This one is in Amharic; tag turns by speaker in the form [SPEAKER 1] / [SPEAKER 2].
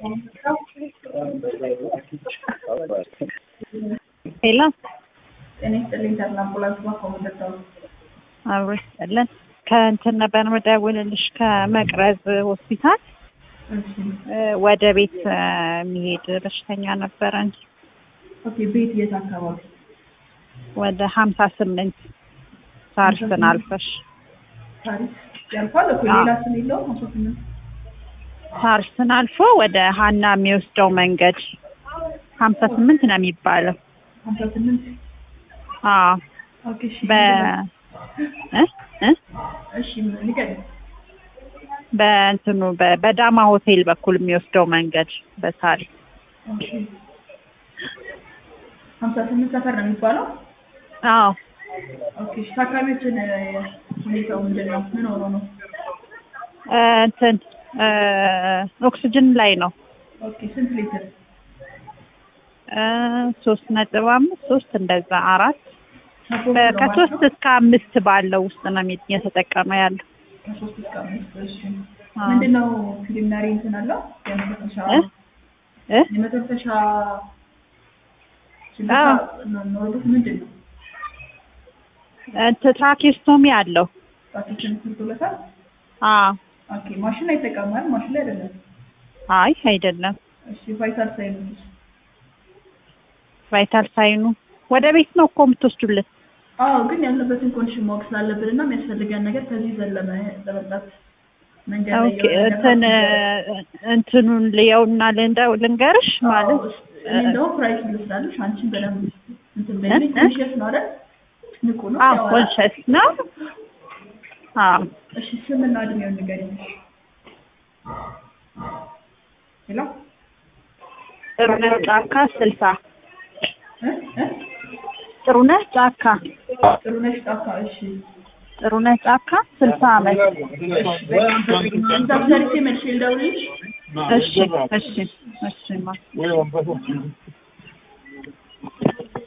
[SPEAKER 1] ሄሎ
[SPEAKER 2] ጤና ይስጥልኝ ተድላ አምቡላንስ ማኮመደታው
[SPEAKER 1] አብሮ ይስጥልን። ከእንትን ነበር መደውልልሽ ከመቅረዝ ሆስፒታል
[SPEAKER 2] እሺ
[SPEAKER 1] እ ወደ ቤት እ የሚሄድ በሽተኛ ነበረን
[SPEAKER 2] ኦኬ ቤት የት አካባቢ
[SPEAKER 1] ወደ ሀምሳ ስምንት ሳርስን አልፈሽ
[SPEAKER 2] ታሪክ ያልፋል እኮ ሌላ ስም የለውም አስራ ስምንት
[SPEAKER 1] ሳርስን አልፎ ወደ ሀና የሚወስደው መንገድ ሀምሳ ስምንት ነው የሚባለው።
[SPEAKER 2] ሀምሳ ስምንት
[SPEAKER 1] አዎ
[SPEAKER 2] ኦኬ እሺ
[SPEAKER 1] በ እ እ
[SPEAKER 2] እሺ ንገሪኝ
[SPEAKER 1] በእንትኑ በ- በዳማ ሆቴል በኩል የሚወስደው መንገድ በሳሪስ
[SPEAKER 2] ኦኬ ሀምሳ ስምንት ሰፈር ነው የሚባለው
[SPEAKER 1] አዎ
[SPEAKER 2] ኦኬ እሺ ታካሚዎችን እ ሁኔታው ምንድን ነው ምን ሆኖ ነው
[SPEAKER 1] እ እንትን እ ኦክስጅን ላይ ነው
[SPEAKER 2] ኦኬ ስንት ሊትር
[SPEAKER 1] እ ሶስት ነጥብ አምስት ሶስት እንደዛ አራት
[SPEAKER 2] ከሶስት
[SPEAKER 1] በ-
[SPEAKER 2] ነው
[SPEAKER 1] ከሶስት
[SPEAKER 2] ማለት ነው?
[SPEAKER 1] እስከ አምስት ባለው ውስጥ ነው የሚ- እየተጠቀመ ያለው።
[SPEAKER 2] ከሶስት እስከ አምስት እሺ
[SPEAKER 1] አዎ።
[SPEAKER 2] ምንድን ነው ፕሪሊሚናሪ እንትን አለው የመተንፈሻ
[SPEAKER 1] እ እ
[SPEAKER 2] የመተንፈሻ
[SPEAKER 1] አዎ።
[SPEAKER 2] ኖሮበት ምንድን ነው
[SPEAKER 1] እንትን ትራኪስቶሚ አለው።
[SPEAKER 2] ጣቶችን ስርቶለታል
[SPEAKER 1] አዎ
[SPEAKER 2] ኦኬ ማሽን ላይ ተቀማል ማሽን ላይ አይደለም
[SPEAKER 1] አይ አይደለም።
[SPEAKER 2] እሺ ቫይታል ሳይኖች
[SPEAKER 1] ቫይታል ሳይኑ ወደ ቤት ነው እኮ የምትወስዱልን።
[SPEAKER 2] አዎ ግን ያለበትን ኮንዲሽን ማወቅ ስላለብን እና የሚያስፈልገን ነገር ከዚህ ይዘን ለመ- ለመምጣት መንገድ ላይ
[SPEAKER 1] ኦኬ
[SPEAKER 2] የሆነ ነገር
[SPEAKER 1] እንትን
[SPEAKER 2] ካስቸገረ-
[SPEAKER 1] እንትኑን ልየውና ልንደው ልንገርሽ ማለት
[SPEAKER 2] አዎ፣ እስ- እኔ ደግሞ ፕራይስ ልስላለሽ አንቺን በደንብ እንትን በይልኝ
[SPEAKER 1] እ?
[SPEAKER 2] ኮንሽስ ነው አይደል ንቁ ነው
[SPEAKER 1] አዎ
[SPEAKER 2] ያወራል።
[SPEAKER 1] ኮንሸስ ነው። አዎ
[SPEAKER 2] እሺ ስምና እድሜውን ንገሪኝ ሄሎ
[SPEAKER 1] ጥሩነህ ጫካ ስልሳ
[SPEAKER 2] እ እ
[SPEAKER 1] ጥሩነህ ጫካ
[SPEAKER 2] ጥሩነሽ ጣፋ እሺ
[SPEAKER 1] ጥሩነህ ጫካ ስልሳ አመት
[SPEAKER 2] እዛ ሰርቼ መልሼ ልደውልልሽ
[SPEAKER 1] እሺ እሺ እሺ ማ
[SPEAKER 3] Wewe wamepata